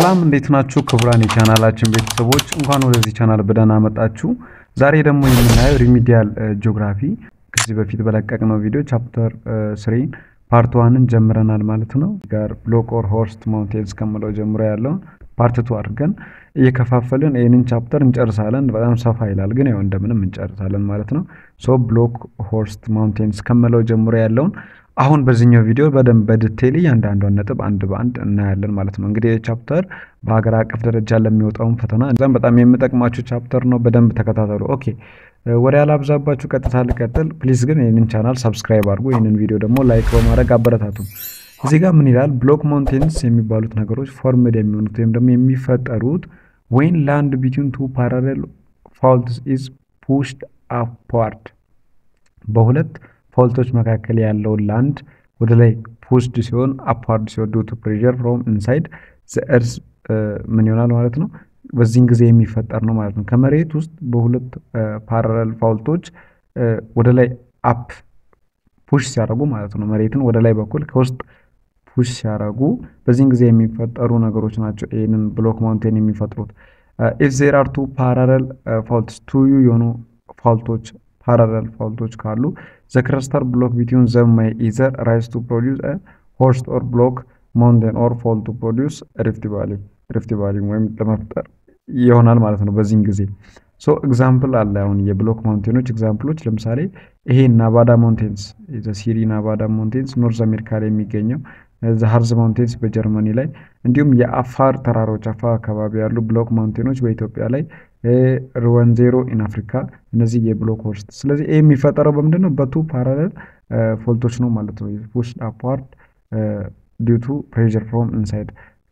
ሰላም እንዴት ናችሁ? ክቡራን የቻናላችን ቤተሰቦች እንኳን ወደዚህ ቻናል በደህና መጣችሁ። ዛሬ ደግሞ የምናየው ሪሚዲያል ጂኦግራፊ ከዚህ በፊት በለቀቅነው ቪዲዮ ቻፕተር ስሪን ፓርት ዋንን ጀምረናል ማለት ነው። ጋር ብሎክ ኦር ሆርስት ማውንቴንስ ከምለው ጀምሮ ያለውን ፓርት ቱ አድርገን እየከፋፈልን ይህንን ቻፕተር እንጨርሳለን። በጣም ሰፋ ይላል፣ ግን ያው እንደምንም እንጨርሳለን ማለት ነው። ሶ ብሎክ ሆርስት ማውንቴንስ ከምለው ጀምሮ ያለውን አሁን በዚህኛው ቪዲዮ በደንብ በዲቴይል እያንዳንዷን ነጥብ አንድ በአንድ እናያለን ማለት ነው። እንግዲህ ቻፕተር በሀገር አቀፍ ደረጃ ለሚወጣውን ፈተና እዛም በጣም የሚጠቅማችሁ ቻፕተር ነው። በደንብ ተከታተሉ። ኦኬ ወደ ያላብዛባችሁ ቀጥታ ልቀጥል። ፕሊዝ ግን ይህንን ቻናል ሰብስክራይብ አድርጉ። ይህንን ቪዲዮ ደግሞ ላይክ በማድረግ አበረታቱ። እዚህ ጋር ምን ይላል? ብሎክ ማውንቴንስ የሚባሉት ነገሮች ፎርምድ የሚሆኑት ወይም ደግሞ የሚፈጠሩት ወይን ላንድ ቢትዊን ቱ ፓራሌል ፋልትስ ኢዝ ፑሽድ አፕዋርድ በሁለት ፋልቶች መካከል ያለው ላንድ ወደ ላይ ፑሽድ ሲሆን አፕዋርድ ሲሆን ዱ ቱ ፕሬዠር ፍሮም ኢንሳይድ ዘ እርዝ ምን ይሆናል ማለት ነው። በዚህን ጊዜ የሚፈጠር ነው ማለት ነው። ከመሬት ውስጥ በሁለት ፓራሌል ፋልቶች ወደ ላይ አፕ ፑሽ ሲያደርጉ ማለት ነው። መሬትን ወደ ላይ በኩል ከውስጥ ፑሽ ሲያደርጉ በዚህን ጊዜ የሚፈጠሩ ነገሮች ናቸው ይህንን ብሎክ ማውንቴን የሚፈጥሩት። ኢፍ ዜር አር ቱ ፓራሌል ፋልትስ ቱዩ የሆኑ ፋልቶች ፓራሌል ፋልቶች ካሉ ዘ ክረስተር ብሎክ ቢትዊን ዘም ማይ ኢዘር ራይዝ ቱ ፕሮዲውስ ሆርስት ኦር ብሎክ ማውንቴን ኦር ፎል ቱ ፕሮዲውስ ሪፍት ቫሊ ሪፍት ቫሊ ወይም ለመፍጠር ይሆናል ማለት ነው። በዚህን ጊዜ ሶ ኤግዛምፕል አለ። አሁን የብሎክ ማውንቴኖች ኤግዛምፕሎች ለምሳሌ ይሄ ናቫዳ ማውንቴንስ ሲሪ ናቫዳ ማውንቴንስ ኖርዝ አሜሪካ ላይ የሚገኘው ሀርዝ ማውንቴንስ በጀርመኒ ላይ እንዲሁም የአፋር ተራሮች አፋር አካባቢ ያሉ ብሎክ ማውንቴኖች በኢትዮጵያ ላይ ሩወንዜሮ ኢን አፍሪካ እነዚህ የብሎክ ሆርስት። ስለዚህ ይህ የሚፈጠረው በምንድን ነው? በቱ ፓራሌል ፎልቶች ነው ማለት ነው። ፑሽ አፕዋርድ ዲው ቱ ፕሬዠር ፍሮም ኢንሳይድ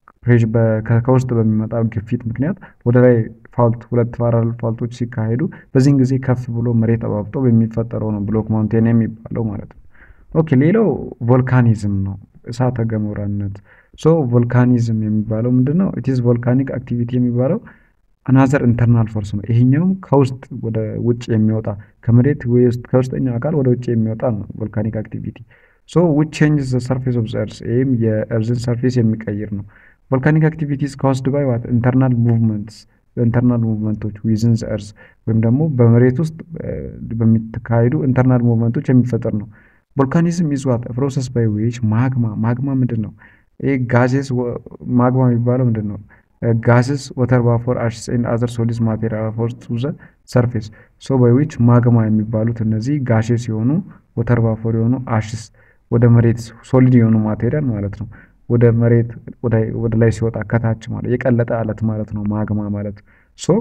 ከውስጥ በሚመጣ ግፊት ምክንያት ወደ ላይ ፋልት ሁለት ፓራሌል ፋልቶች ሲካሄዱ በዚህን ጊዜ ከፍ ብሎ መሬት አባብጦ በሚፈጠረው ነው ብሎክ ማውንቴን የሚባለው ማለት ነው። ኦኬ ሌላው ቮልካኒዝም ነው፣ እሳተ ገሞራነት። ሶ ቮልካኒዝም የሚባለው ምንድን ነው? ኢትዝ ቮልካኒክ አክቲቪቲ የሚባለው አናዘር ኢንተርናል ፎርስ ነው። ይሄኛውም ከውስጥ ወደ ውጭ የሚወጣ ከመሬት ከውስጠኛው አካል ወደ ውጭ የሚወጣ ነው ቮልካኒክ አክቲቪቲ። ሶ ዊች ቼንጅ ዘ ሰርፌስ ኦፍ ዘ እርዝ ይህም የእርዝን ሰርፌስ የሚቀይር ነው። ቮልካኒክ አክቲቪቲስ ካውስድ ባይ ዋት ኢንተርናል ሙቭመንትስ ኢንተርናል ሙቭመንቶች ዊዝን ዘ እርዝ ወይም ደግሞ በመሬት ውስጥ በሚካሄዱ ኢንተርናል ሙቭመንቶች የሚፈጠር ነው። ቮልካኒዝም ኢዝ ዋት ፕሮሰስ ባይ ዊች ማግማ ማግማ ምንድን ነው? ይህ ጋዜስ ማግማ የሚባለው ምንድን ነው? ጋስስ ወተር ቫፖር አሽስ ኤንድ አዘር ሶሊድስ ማቴሪያል ፎርስ ቱ ዘ ሰርፌስ ሶ ባይ ዊች ማግማ የሚባሉት እነዚህ ጋሼስ የሆኑ ወተር ቫፖር የሆኑ አሽስ ወደ መሬት ሶሊድ የሆኑ ማቴሪያል ማለት ነው ወደ መሬት ወደ ላይ ሲወጣ ከታች ማለት የቀለጠ አለት ማለት ነው ማግማ ማለት ሶ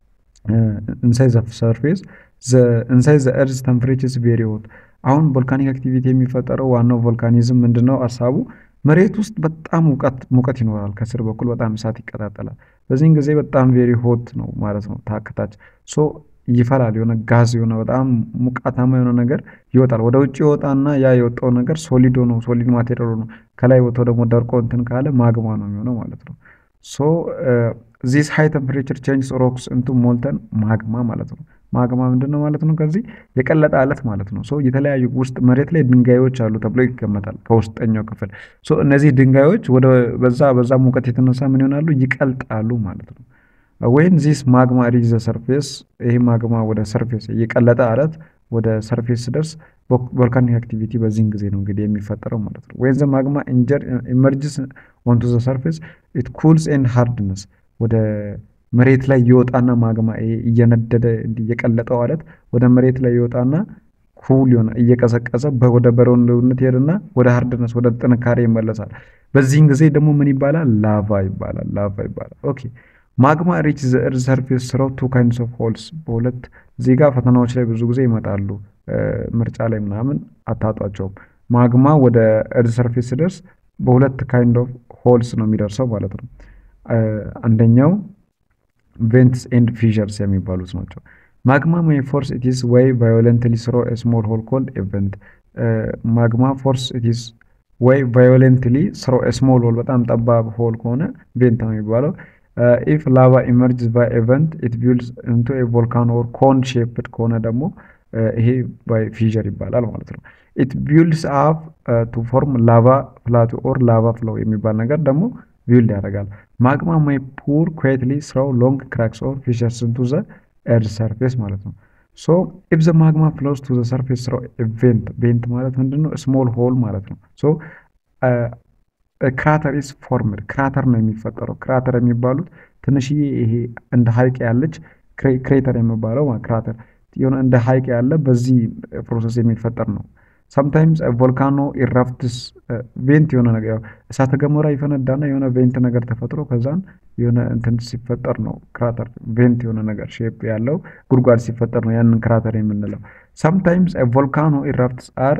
ኢንሳይድ ዘ ሰርፌስ ኢንሳይድ ዘ እርዝ ተምፕሬቸርስ ቬሪ ሆት አሁን ቮልካኒክ አክቲቪቲ የሚፈጠረው ዋናው ቮልካኒዝም ምንድነው ሀሳቡ መሬት ውስጥ በጣም ሙቀት ይኖራል። ከስር በኩል በጣም እሳት ይቀጣጠላል። በዚህን ጊዜ በጣም ቬሪ ሆት ነው ማለት ነው። ታክታች ሶ ይፈላል። የሆነ ጋዝ የሆነ በጣም ሙቃታማ የሆነ ነገር ይወጣል። ወደ ውጭ ይወጣና ያ የወጣው ነገር ሶሊድ ነው፣ ሶሊድ ማቴሪያል ነው። ከላይ ወጥቶ ደግሞ ደርቆ እንትን ካለ ማግማ ነው የሚሆነው ማለት ነው። ሶ ዚስ ሃይ ቴምፕሬቸር ቼንጅስ ሮክስ እንቱ ሞልተን ማግማ ማለት ነው። ማግማ ምንድን ነው ማለት ነው? ከዚህ የቀለጠ አለት ማለት ነው። ሶ የተለያዩ ውስጥ መሬት ላይ ድንጋዮች አሉ ተብሎ ይገመታል ከውስጠኛው ክፍል። ሶ እነዚህ ድንጋዮች ወደ በዛ በዛ ሙቀት የተነሳ ምን ይሆናሉ? ይቀልጣሉ ማለት ነው። ወይም ዚስ ማግማ ሪች ዘ ሰርፌስ፣ ይህ ማግማ ወደ ሰርፌስ የቀለጠ አለት ወደ ሰርፌስ ሲደርስ ቮልካኒክ አክቲቪቲ በዚህን ጊዜ ነው እንግዲህ የሚፈጠረው ማለት ነው። ወይም ዘ ማግማ ኢመርጅስ ኦንቱ ዘ ሰርፌስ ኢት ኩልስ ኤንድ ሃርድነስ ወደ መሬት ላይ ይወጣና ማግማ እየነደደ እየቀለጠው አለት ወደ መሬት ላይ ይወጣና ኩል የሆነ እየቀዘቀዘ ወደ በረዶነት ይሄድና ወደ ሃርድነስ ወደ ጥንካሬ ይመለሳል። በዚህን ጊዜ ደግሞ ምን ይባላል? ላቫ ይባላል። ላቫ ይባላል። ኦኬ ማግማ ሪች ዘ እርዝ ሰርፌስ ስራው ቱ ካይንድስ ኦፍ ሆልስ በሁለት እዚህ ጋር ፈተናዎች ላይ ብዙ ጊዜ ይመጣሉ። ምርጫ ላይ ምናምን አታጧቸውም። ማግማ ወደ እርዝ ሰርፌስ ሲደርስ በሁለት ካይንድ ኦፍ ሆልስ ነው የሚደርሰው ማለት ነው። አንደኛው ቬንትስ ኤንድ ፊሸርስ የሚባሉት ናቸው። ማግማ ሜይ ፎርስ ኢትስ ወይ ቫዮለንትሊ ስሮ ስሞል ሆል ኮልድ ኤቨንት ማግማ ፎርስ ኢትስ ወይ ቫዮለንትሊ ስሮ ስሞል ሆል በጣም ጠባብ ሆል ከሆነ ቬንት ነው የሚባለው። ኢፍ ላቫ ኢመርጅስ ባይ ኤቨንት ኢት ቢልድስ ኢንቱ ኤ ቮልካኖ ኦር ኮን ሼፕድ ከሆነ ደግሞ ይሄ ባይ ፊሸር ይባላል ማለት ነው። ኢት ቢልድስ አፕ ቱ ፎርም ላቫ ፕላቱ ኦር ላቫ ፍሎው የሚባል ነገር ደግሞ ቢውልድ ያደርጋል። ማግማ ማይ ፑር ኩዌትሊ ስራው ሎንግ ክራክስ ኦር ፊሸርስ ኢንቱ ዘ ኤርዝ ሰርፌስ ማለት ነው። ሶ ኢፍ ዘ ማግማ ፍሎስ ቱ ዘ ሰርፌስ ስራው ቬንት ቬንት ማለት ምንድን ነው? ስሞል ሆል ማለት ነው። ሶ ክራተር ኢስ ፎርምድ ክራተር ነው የሚፈጠረው። ክራተር የሚባሉት ትንሽዬ ይሄ እንደ ሀይቅ ያለች ክሬተር የሚባለው ክራተር የሆነ እንደ ሀይቅ ያለ በዚህ ፕሮሰስ የሚፈጠር ነው። ሰምታይምስ ቮልካኖ ኢራፕትስ ቬንት የሆነ ነገር እሳተ ገሞራ ይፈነዳና የሆነ ቬንት ነገር ተፈጥሮ ከዛን የሆነ እንትን ሲፈጠር ነው ክራተር ቬንት የሆነ ነገር ሼፕ ያለው ጉድጓድ ሲፈጠር ነው ያንን ክራተር የምንለው። ሰምታይምስ ቮልካኖ ኢራፕትስ አር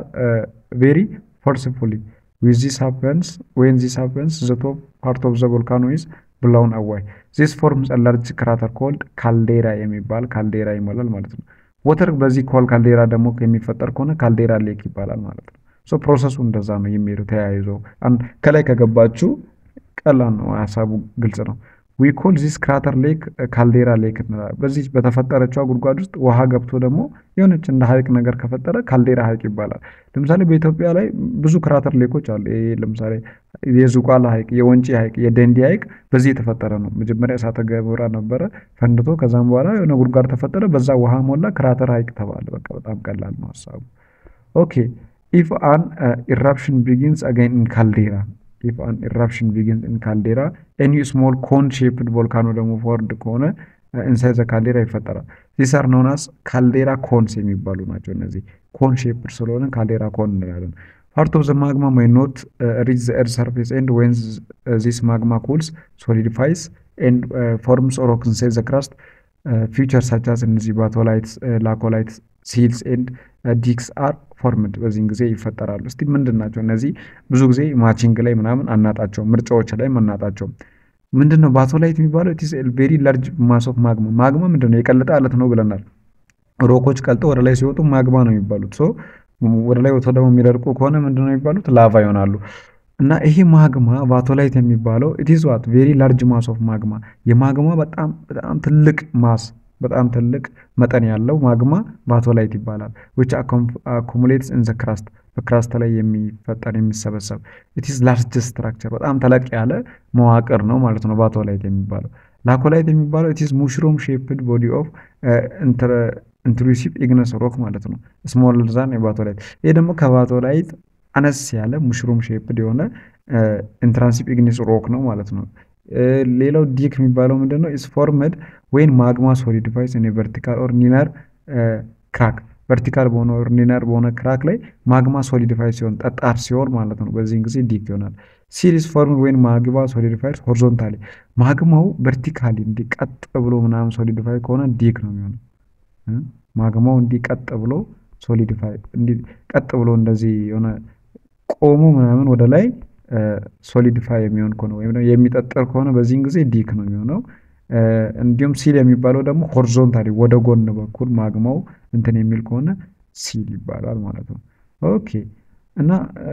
ቬሪ ፎርስፉሊ ዊዝ ዚስ ሃፐንስ ዌን ዚስ ሃፐንስ ዘ ቶፕ ፓርት ኦፍ ዘ ቮልካኖ ኢዝ ብላውን አዋይ ዚስ ፎርምስ ላርጅ ክራተር ኮልድ ካልዴራ የሚባል ካልዴራ ይሞላል ማለት ነው። ወተር በዚህ ኮል ካልዴራ ደግሞ የሚፈጠር ከሆነ ካልዴራ ሌክ ይባላል ማለት ነው። ሶ ፕሮሰሱ እንደዛ ነው የሚሄዱ ተያይዞ ከላይ ከገባችሁ ቀላል ነው፣ ሀሳቡ ግልጽ ነው። ዊ ኮል ዚስ ክራተር ሌክ ካልዴራ ሌክ እንላለን። በዚህ በተፈጠረችዋ ጉድጓድ ውስጥ ውሃ ገብቶ ደግሞ የሆነች እንደ ሀይቅ ነገር ከፈጠረ ካልዴራ ሀይቅ ይባላል። ለምሳሌ በኢትዮጵያ ላይ ብዙ ክራተር ሌኮች አሉ። ይሄ ለምሳሌ የዝቋላ ሀይቅ፣ የወንጪ ሀይቅ፣ የደንዲ ሀይቅ በዚህ የተፈጠረ ነው። መጀመሪያ እሳተ ገሞራ ነበረ ፈንድቶ፣ ከዛም በኋላ የሆነ ጉድጓድ ተፈጠረ፣ በዛ ውሃ ሞላ፣ ክራተር ሀይቅ ተባለ። በቃ በጣም ቀላል ነው ሀሳቡ። ኦኬ ኢፍ አን ኢራፕሽን ቢጊንስ አገን ኢን ካልዴራ ኢፍ አን ኢራፕሽን ቢጊንስ ኢን ካልዴራ ኤኒ ስሞል ኮን ሼፕድ ቮልካኖ ደግሞ ፎርድ ከሆነ ኢንሳይድ ዘ ካልዴራ ይፈጠራል። ዚስ አር ኖን አስ ካልዴራ ኮንስ የሚባሉ ናቸው። እነዚህ ኮን ሼፕድ ስለሆነ ካልዴራ ኮን እንላለን። ፓርት ኦፍ ዘ ማግማ ማይ ኖት ሪች ዘ ኤርዝ ሰርፌስ ኤንድ ዌን ዚስ ማግማ ኩልስ ሶሊዲፋይስ ኤንድ ፎርምስ ሮክ ኢንሳይድ ዘ ክራስት ፊውቸር ሳቻስ እነዚህ ባቶላይትስ ላኮላይትስ ሲልስ ኤንድ ዲክስ አር ፎርምድ በዚህን ጊዜ ይፈጠራሉ። እስቲ ምንድን ናቸው እነዚህ? ብዙ ጊዜ ማቺንግ ላይ ምናምን አናጣቸውም፣ ምርጫዎች ላይ አናጣቸውም። ምንድን ነው ባቶላይት የሚባለው? ኢትስ ቬሪ ላርጅ ማስ ኦፍ ማግማ። ማግማ ምንድን ነው? የቀለጠ አለት ነው ብለናል። ሮኮች ቀልጠው ወደ ላይ ሲወጡ ማግማ ነው የሚባሉት። ሶ ወደ ላይ ወጥቶ ደግሞ የሚደርቁ ከሆነ ምንድን ነው የሚባሉት? ላቫ ይሆናሉ። እና ይሄ ማግማ ቫቶላይት የሚባለው ኢትስ ዋት ቬሪ ላርጅ ማስ ኦፍ ማግማ የማግማ በጣም በጣም ትልቅ ማስ በጣም ትልቅ መጠን ያለው ማግማ ቫቶላይት ይባላል። ዊች አኮሙሌትስ ኢን ዘ ክራስት በክራስት ላይ የሚፈጠር የሚሰበሰብ ኢትስ ላርጅ ስትራክቸር በጣም ተለቅ ያለ መዋቅር ነው ማለት ነው ቫቶላይት የሚባለው። ላኮላይት የሚባለው ኢትስ ሙሽሩም ሼፕድ ቦዲ ኦፍ ኢንትሩሲቭ ኢግነስ ሮክ ማለት ነው። ስሞል ዛን የቫቶላይት ይህ ደግሞ ከቫቶላይት አነስ ያለ ሙሽሩም ሼፕድ የሆነ ኢንትራንሲቭ ኢግኒስ ሮክ ነው ማለት ነው። ሌላው ዲክ የሚባለው ምንድን ነው? ኢስ ፎርመድ ወይን ማግማ ሶሊዲፋይስ ኢን ቨርቲካል ኦር ኒነር ክራክ ቨርቲካል በሆነ ኦር ኒነር በሆነ ክራክ ላይ ማግማ ሶሊዲፋይ ሲሆን ጠጣር ሲሆን ማለት ነው። በዚህን ጊዜ ዲክ ይሆናል። ሲሪስ ፎርምድ ወይን ማግማ ሶሊዲፋይስ ሆሪዞንታሊ ማግማው ቨርቲካሊ እንዲህ ቀጥ ብሎ ምናምን ሶሊዲፋይ ከሆነ ዲክ ነው የሚሆነው። ማግማው እንዲህ ቀጥ ብሎ ሶሊዲፋይ እንዲህ ቀጥ ብሎ እንደዚህ የሆነ ቆሞ ምናምን ወደ ላይ ሶሊዲፋይ የሚሆን ከሆነ ወይም የሚጠጠር ከሆነ በዚህን ጊዜ ዲክ ነው የሚሆነው። እንዲሁም ሲል የሚባለው ደግሞ ሆሪዞንታሊ ወደ ጎን በኩል ማግማው እንትን የሚል ከሆነ ሲል ይባላል ማለት ነው። ኦኬ እና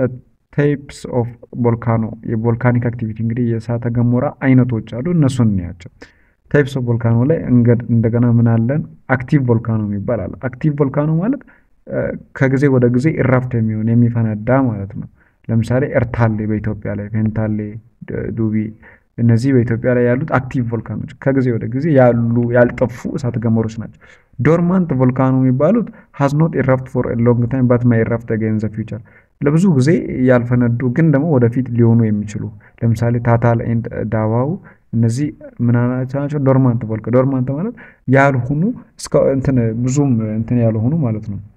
ታይፕስ ኦፍ ቮልካኖ የቮልካኒክ አክቲቪቲ እንግዲህ የእሳተ ገሞራ አይነቶች አሉ። እነሱን እንያቸው። ታይፕስ ኦፍ ቮልካኖ ላይ እንደገና ምን አለን? አክቲቭ ቮልካኖ የሚባል አለ። አክቲቭ ቮልካኖ ማለት ከጊዜ ወደ ጊዜ ኢራፕት የሚሆን የሚፈነዳ ማለት ነው። ለምሳሌ ኤርታሌ በኢትዮጵያ ላይ ፌንታሌ፣ ዱቢ እነዚህ በኢትዮጵያ ላይ ያሉት አክቲቭ ቮልካኖች ከጊዜ ወደ ጊዜ ያሉ ያልጠፉ እሳተ ገሞሮች ናቸው። ዶርማንት ቮልካኖ የሚባሉት ሃዝ ኖት ኢራፕት ፎር ሎንግ ታይም ባት ማይ ኢራፕት አገይን ዘ ፊውቸር ለብዙ ጊዜ ያልፈነዱ ግን ደግሞ ወደፊት ሊሆኑ የሚችሉ ለምሳሌ ታታል ኤንድ ዳዋው እነዚህ ምናናቸው ናቸው? ዶርማንት ቮልካ ዶርማንት ማለት ያልሆኑ እስከ እንትን ብዙም እንትን ያልሆኑ ማለት ነው።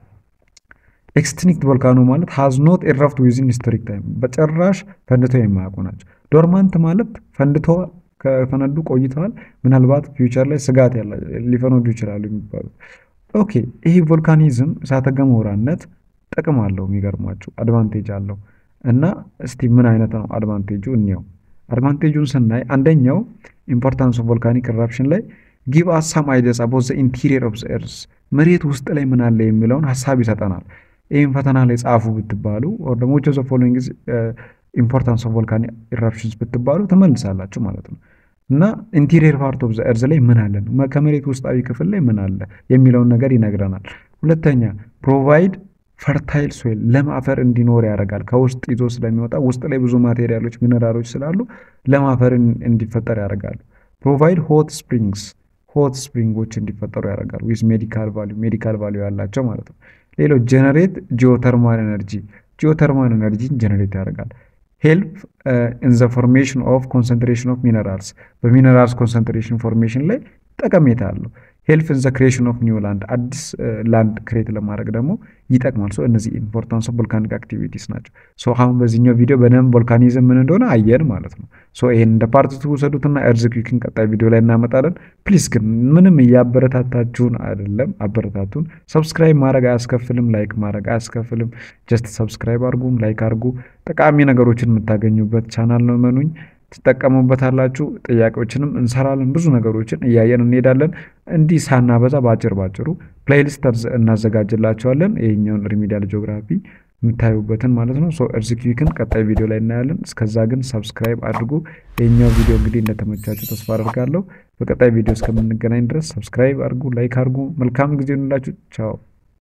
ኤክስቲንክት ቮልካኖ ማለት ሃዝ ኖት ኢራፕት ዊዝን ሂስቶሪክ ታይም በጭራሽ ፈንድተው የማያውቁ ናቸው። ዶርማንት ማለት ፈንድተዋል፣ ከፈነዱ ቆይተዋል፣ ምናልባት ፊውቸር ላይ ስጋት ሊፈነዱ ይችላሉ የሚባሉት። ኦኬ ይህ ቮልካኒዝም እሳተ ገሞራነት ጥቅም አለው። የሚገርሟችሁ አድቫንቴጅ አለው እና እስቲ ምን አይነት ነው አድቫንቴጁ እንየው። አድቫንቴጁን ስናይ አንደኛው ኢምፖርታንስ ኦፍ ቮልካኒክ ኢራፕሽን ላይ ጊቭ አስ ሳም አይዲያስ አባውት ዘ ኢንቴሪየር ኦፍ ዘ ኤርዝ መሬት ውስጥ ላይ ምን አለ የሚለውን ሀሳብ ይሰጠናል። ይህም ፈተና ላይ ጻፉ ብትባሉ ኦር ደግሞ ዊች ኦፍ ዘ ፎሎዊንግ ኢዝ ኢምፖርታንስ ኦፍ ቮልካኒክ ኢራፕሽንስ ብትባሉ ትመልሳላችሁ ማለት ነው። እና ኢንቴሪየር ፓርት ኦፍ ዘ ኤርዝ ላይ ምን አለ ከመሬት ውስጣዊ ክፍል ላይ ምን አለ የሚለውን ነገር ይነግረናል። ሁለተኛ ፕሮቫይድ ፈርታይል ሶይል ለም አፈር እንዲኖር ያደርጋል። ከውስጥ ይዞ ስለሚወጣ ውስጥ ላይ ብዙ ማቴሪያሎች ሚነራሎች ስላሉ ለም አፈር እንዲፈጠር ያደርጋሉ። ፕሮቫይድ ሆት ስፕሪንግስ ሆት ስፕሪንጎች እንዲፈጠሩ ያደርጋሉ። ዊዝ ሜዲካል ቫሊዩ ሜዲካል ቫሊዩ ያላቸው ማለት ነው። ሌላው ጀነሬት ጂኦተርማል ኤነርጂ ጂኦተርማል ኤነርጂን ጀነሬት ያደርጋል። ሄልፕ ኢን ዘ ፎርሜሽን ኦፍ ኮንሰንትሬሽን ኦፍ ሚነራልስ በሚነራልስ ኮንሰንትሬሽን ፎርሜሽን ላይ ጠቀሜታ አለው። ሄልፕ ኢን ዘ ክሬሽን ኦፍ ኒው ላንድ አዲስ ላንድ ክሬት ለማድረግ ደግሞ ይጠቅማል። ሶ እነዚህ ኢምፖርታንስ ኦፍ ቮልካኒክ አክቲቪቲስ ናቸው። ሶ አሁን በዚህኛው ቪዲዮ በደንብ ቮልካኒዝም ምን እንደሆነ አየን ማለት ነው። ሶ ይሄን እንደ ፓርት ቱ ውሰዱትና ኤርዝኩዊክን ቀጣይ ቪዲዮ ላይ እናመጣለን። ፕሊዝ ግን ምንም እያበረታታችሁን አይደለም፣ አበረታቱን። ሰብስክራይብ ማድረግ አያስከፍልም፣ ላይክ ማድረግ አያስከፍልም። ጀስት ሰብስክራይብ አድርጉ፣ ላይክ አድርጉ። ጠቃሚ ነገሮችን የምታገኙበት ቻናል ነው። መኑኝ ትጠቀሙበታላችሁ። ጥያቄዎችንም እንሰራለን። ብዙ ነገሮችን እያየን እንሄዳለን። እንዲህ ሳናበዛ በአጭር ባጭሩ ፕሌይሊስት እናዘጋጅላቸዋለን። ይህኛውን ሪሚዲያል ጂኦግራፊ የምታዩበትን ማለት ነው። ሶ ኤርዝኩዊክን ቀጣይ ቪዲዮ ላይ እናያለን። እስከዛ ግን ሰብስክራይብ አድርጉ። ይህኛው ቪዲዮ እንግዲህ እንደተመቻችሁ ተስፋ አደርጋለሁ። በቀጣይ ቪዲዮ እስከምንገናኝ ድረስ ሰብስክራይብ አድርጉ፣ ላይክ አድርጉ። መልካም ጊዜ ይሁንላችሁ። ቻው